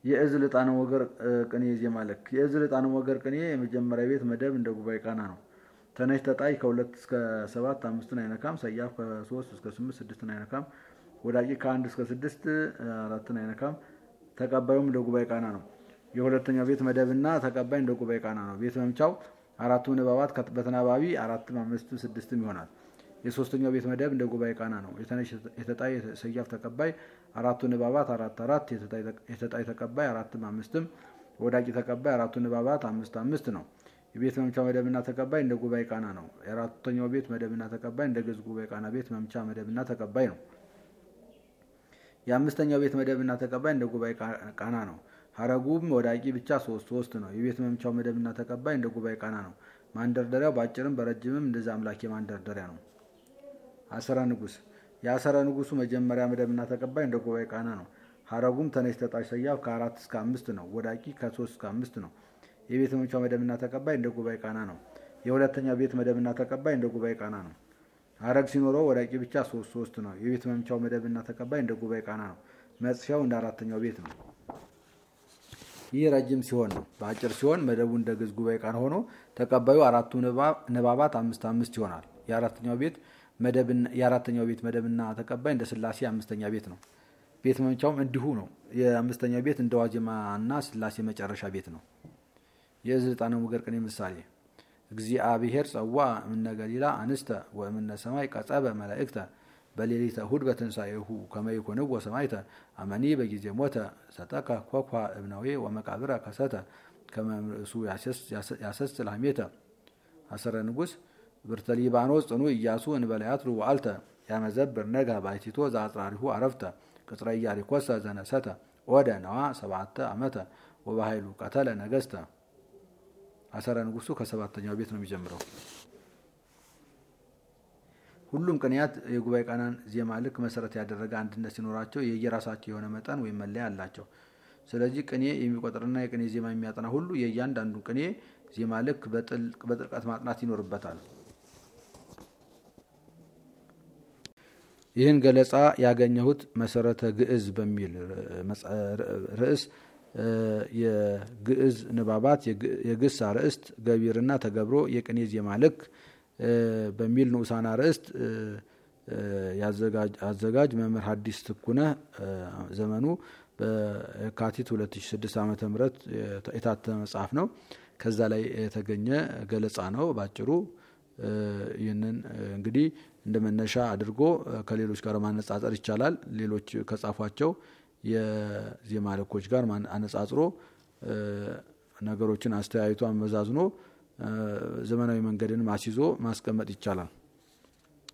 የእዝል ዕጣነ ወገር ቅኔ ዜማ ልክ የእዝል ዕጣነ ወገር ቅኔ የመጀመሪያ ቤት መደብ እንደ ጉባኤ ቃና ነው። ተነሽ ተጣይ ከሁለት እስከ ሰባት አምስትን አይነካም። ሰያፍ ከሶስት እስከ ስምንት ስድስትን አይነካም። ወዳቂ ከአንድ እስከ ስድስት አራትን አይነካም። ተቀባዩም እንደ ጉባኤ ቃና ነው። የሁለተኛው ቤት መደብና ተቀባይ እንደ ጉባኤ ቃና ነው። ቤት መምቻው አራቱ ንባባት በተናባቢ አራትም አምስትም ስድስትም ይሆናል። የሶስተኛው ቤት መደብ እንደ ጉባኤ ቃና ነው። የተነሽ የተጣይ ሰያፍ ተቀባይ አራቱ ንባባት አራት አራት የተጣይ ተቀባይ አራትም አምስትም ወዳቂ ተቀባይ አራቱ ንባባት አምስት አምስት ነው። የቤት መምቻ መደብና ተቀባይ እንደ ጉባኤ ቃና ነው። የአራተኛው ቤት መደብና ተቀባይ እንደ ግዕዝ ጉባኤ ቃና ቤት መምቻ መደብና ተቀባይ ነው። የአምስተኛው ቤት መደብና ተቀባይ እንደ ጉባኤ ቃና ነው። ሀረጉም ወዳቂ ብቻ ሶስት ሶስት ነው። የቤት መምቻው መደብና ተቀባይ እንደ ጉባኤ ቃና ነው። ማንደርደሪያው በአጭርም በረጅምም እንደዛ አምላኬ ማንደርደሪያ ነው። አሰረ ንጉስ የአሰረ ንጉሱ መጀመሪያ መደብና ተቀባይ እንደ ጉባኤ ቃና ነው። ሀረጉም ተነሽ ተጣሽ ሰያፍ ከአራት እስከ አምስት ነው። ወዳቂ ከሶስት እስከ አምስት ነው። የቤት መምቻው መደብና ተቀባይ እንደ ጉባኤ ቃና ነው። የሁለተኛ ቤት መደብና ተቀባይ እንደ ጉባኤ ቃና ነው። ሀረግ ሲኖረው ወዳቂ ብቻ ሶስት ሶስት ነው። የቤት መምቻው መደብና ተቀባይ እንደ ጉባኤ ቃና ነው። መጽፊያው እንደ አራተኛው ቤት ነው። ይህ ረጅም ሲሆን ነው። በአጭር ሲሆን መደቡ እንደ ግዕዝ ጉባኤ ቃና ሆኖ ተቀባዩ አራቱ ንባባት አምስት አምስት ይሆናል። የአራተኛው ቤት የአራተኛው ቤት መደብና ተቀባይ እንደ ስላሴ አምስተኛ ቤት ነው። ቤት መምቻውም እንዲሁ ነው። የአምስተኛው ቤት እንደ ዋዜማና ስላሴ መጨረሻ ቤት ነው። የእዝል ዕጣነ ወገር ቅኔ ምሳሌ እግዚአብሔር ጸዋ እምነ ገሊላ አንስተ ወእምነ ሰማይ ቀጸበ መላእክተ በሌሊተ እሁድ በትንሣኤሁ ከመ ይኮንዎ ሰማዕተ አመኒ በጊዜ ሞተ ሰጠከ ኮኳ እብናዌ ወመቃብረ ከሰተ ከመ እምርእሱ ያሰስል ሐሜተ አሰረ ንጉሥ ብርተ ሊባኖስ ጽኑ ኢያሱ እንበላያትሩ ወአልተ ያመዘብር ነጋ ባይቲቶ ዘአጽራሪሁ አረፍተ ቅጽረ ኢያሪኮሰ ዘነሰተ ወደ ነዋ ሰባተ ዓመተ ወበኃይሉ ቀተለ ነገስተ አሰረ ንጉሱ ከሰባተኛው ቤት ነው የሚጀምረው። ሁሉም ቅኔያት የጉባኤ ቃናን ዜማ ልክ መሰረት ያደረገ አንድነት ሲኖራቸው የየራሳቸው የሆነ መጠን ወይም መለያ አላቸው። ስለዚህ ቅኔ የሚቆጥርና የቅኔ ዜማ የሚያጠና ሁሉ የእያንዳንዱ ቅኔ ዜማ ልክ በጥልቀት ማጥናት ይኖርበታል። ይህን ገለጻ ያገኘሁት መሰረተ ግዕዝ በሚል ርዕስ የግዕዝ ንባባት የግስ አርእስት ገቢርና ተገብሮ የቅኔ ዜማ ልክ በሚል ንዑሳን አርእስት አዘጋጅ መምህር ሐዲስ ትኩነ ዘመኑ በየካቲት 2006 ዓ ም የታተመ መጽሐፍ ነው። ከዛ ላይ የተገኘ ገለጻ ነው ባጭሩ። ይህንን እንግዲህ እንደ መነሻ አድርጎ ከሌሎች ጋር ማነጻጸር ይቻላል። ሌሎች ከጻፏቸው የዜማ ልኮች ጋር አነጻጽሮ ነገሮችን አስተያይቶ አመዛዝኖ ዘመናዊ መንገድን አስይዞ ማስቀመጥ ይቻላል።